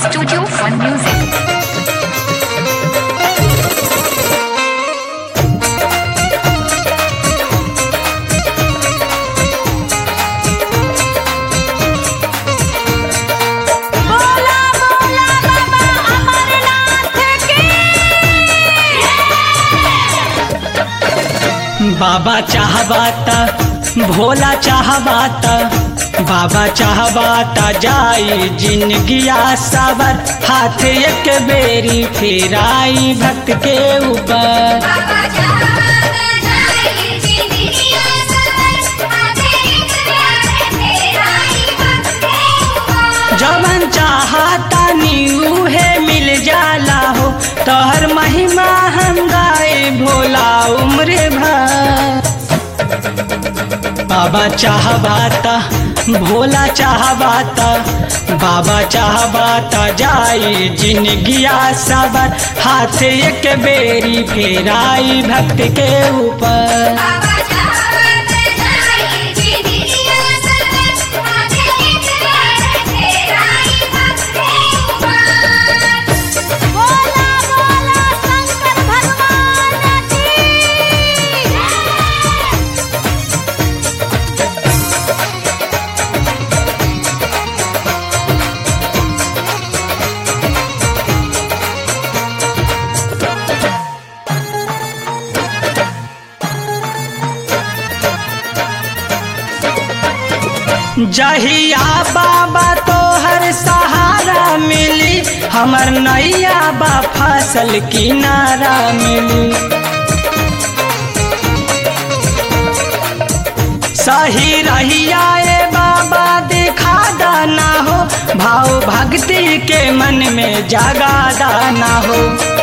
Studio Fun Music. बोला बोला बाबा अमरनाथ की बाबा चाहबाता भोला चाहबाता बाबा चाहबाता जाई जिंदगिया सबर हाथ एक बेरी फेराई भक्त के ऊपर बाबा चाहता जाए जिंदगिया सबर आगे एक प्यार तेरा ही भक्त है जवन चाहता नीऊ है मिल जाला हो तोहर महिमा हम गाए भोला उम्र भर बाबा चाहबाता भोला चाहबाता बाबा चाहबाता जाई जिंदगिया सबर हाथ एक बेरी फेराई भक्त के ऊपर बाबा चाहता जाए जिंदगिया सबर आगे एक प्यार तेरा ही भक्त है बोला बोला शंकर भगवान की जहिया बाबा तोहर सहारा मिली हमर नैया बा फसल किनारा मिली सही रहिया ए बाबा दिखा दाना हो भाव भक्ति के मन में जगा दाना हो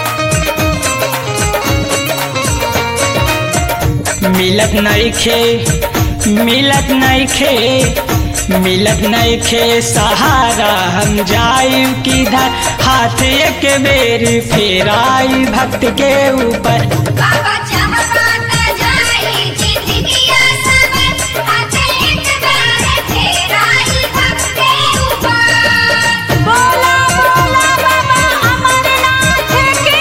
मिलत नइखे मिलत नइखे मिलत नइखे सहारा हम जाई किधर हाथ एक बेर फेराई भक्त के ऊपर बाबा चाहता जाए जिंदगिया सबर आगे एक बार तेरा ही भक्त ऊपर बोला बोला बाबा अमरनाथ की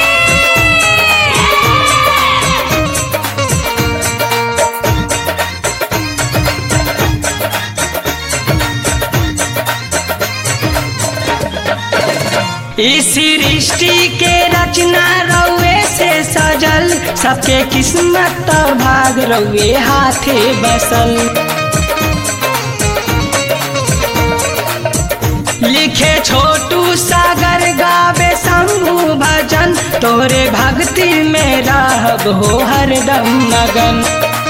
इस सृष्टि के रचना रउए से सजल सबके किस्मत तो भाग रउए हाथे बसल लिखे छोटू सागर गावे शंभु भजन तोरे भक्ति में रहब हो हरदम मगन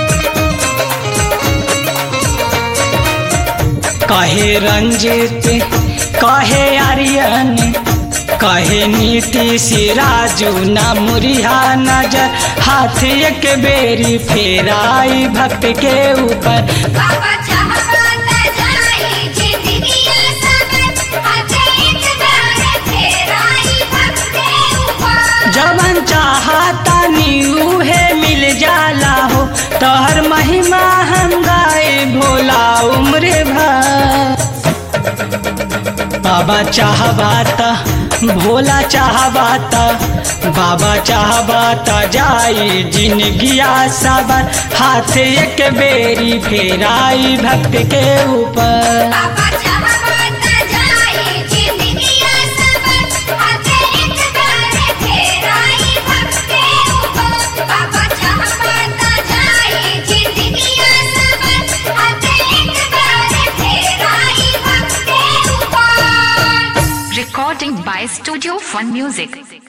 कहे रंजित कहे आर्यन कहे नीति सिराजू ना मुरिहा नजर हाथ एक बेरी फेराई भक्त के ऊपर बाबा चाहता जाए जिंदगिया सबर आगे एक बार तेरा ही भक्त ऊपर जवन चाहता नीऊ है मिल जाला हो तोहर महिमा हम गाए भोला उम्र भर बाबा चाहबाता भोला चाहबाता बाबा चाहबाता जाई जिंदगिया सबर हाथ एक बेरी फेराई भक्त के ऊपर बाबा चाहता जाए जिंदगिया सबर आगे एक बार तेरा ही भक्त ऊपर बाबा चाहता जाए जिंदगिया सबर आगे एक बार तेरा ही भक्त ऊपर Recording by Studio Fun Music.